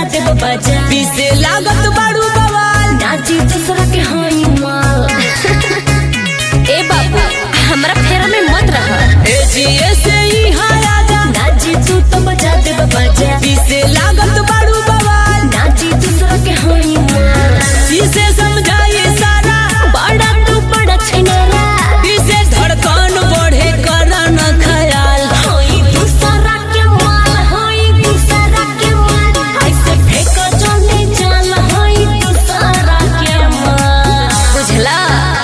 बजाते बजा पीसे लागत बाड़ू बवाल नाची दूसरा के हाई माल ए बाबू हमरा फेरा में मत रह ए जिए से ही हाया जा नाची तू तो बजाते बजा पीसे लागत बाड़ू बवाल नाची दूसरा के हाई माल पीसे समझाए सारा बड़ा तू बड़ा छिनेरा पीसे धड़कन बढ़े कर न खयाल हाई दूसरा के माल हाई दूसरा के माल ऐसे फेंको जोने जाल हाई दूसरा के माल बुझला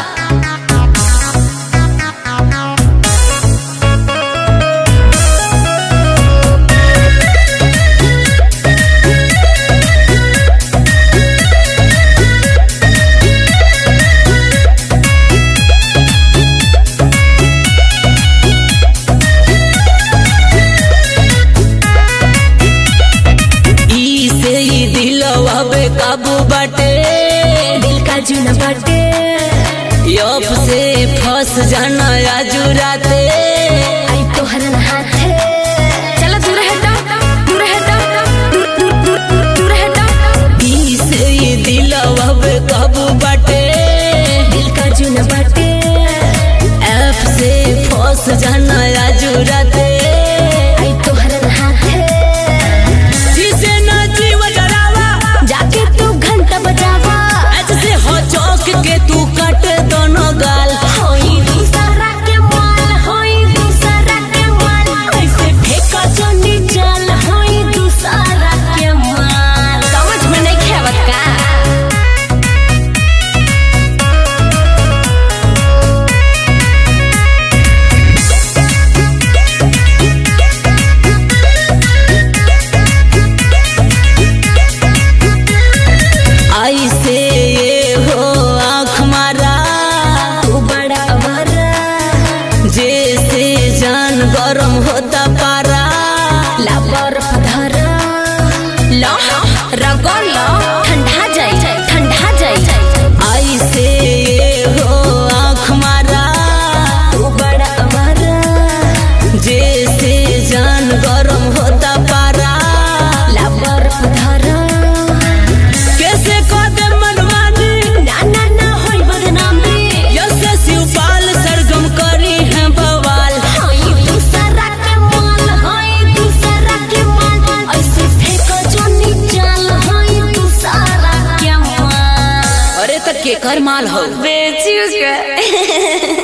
ई से ही दिलवा बे काबू बाटे दिल का जुना बाटे यप से फंस जाना आजू राते आई तोहर हाथे चलो दूर हटो दूर हटो दूर दूर दूर दूर दूर हटो ई से ही दिलवा बे काबू बाटे दिल का जुना बाटे ऐप से फंस जाना आजू राते आई तोहर हाथे जिसे नाची वजरावा जाके तू घंटा बजावा आज से हो चौक के तू कट दोनों गाल होई दूसरा के माल होई दूसरा के माल ऐसे फेंका जोनी जाल होई दूसरा के माल समझ में नहीं खेवत का आई से ये हो आँख मारा तू बड़ा अवारा जैसे जान गरम होता पारा लाबर धरा लो रगड़ लो ठंडा जाई ठंडा जाई आई से ये हो आँख मारा तू बड़ा अवारा जैसे जान गरम होता पारा लाबर धरा कैसे कदे मनमानी ना ना ना होई बदनामी यसे शिवपाल सरगम करी है बवाल होई दूसरा के माल होई दूसरा के माल ऐसे फेंको जोनी जाल होई दूसरा के माल अरे तक के कर माल हो बेचू के